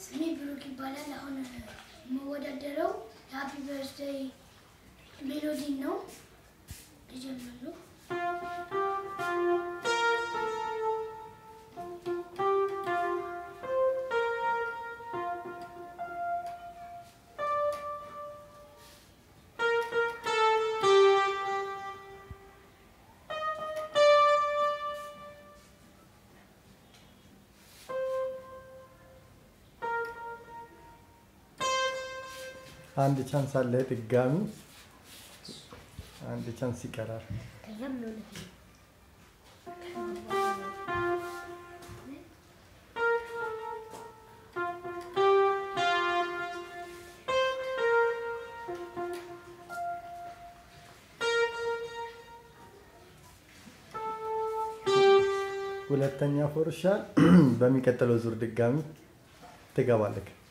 ስሜ ብሩክ ይባላል። አሁን የምወዳደረው የሀፒ በርዝዴይ ሜሎዲን ነው። ልጀምራለሁ። አንድ ቻንስ አለ ድጋሚ አንድ ቻንስ ይቀራል። ሁለተኛ ፎርሻል በሚቀጥለው ዙር ድጋሚ ትገባለህ።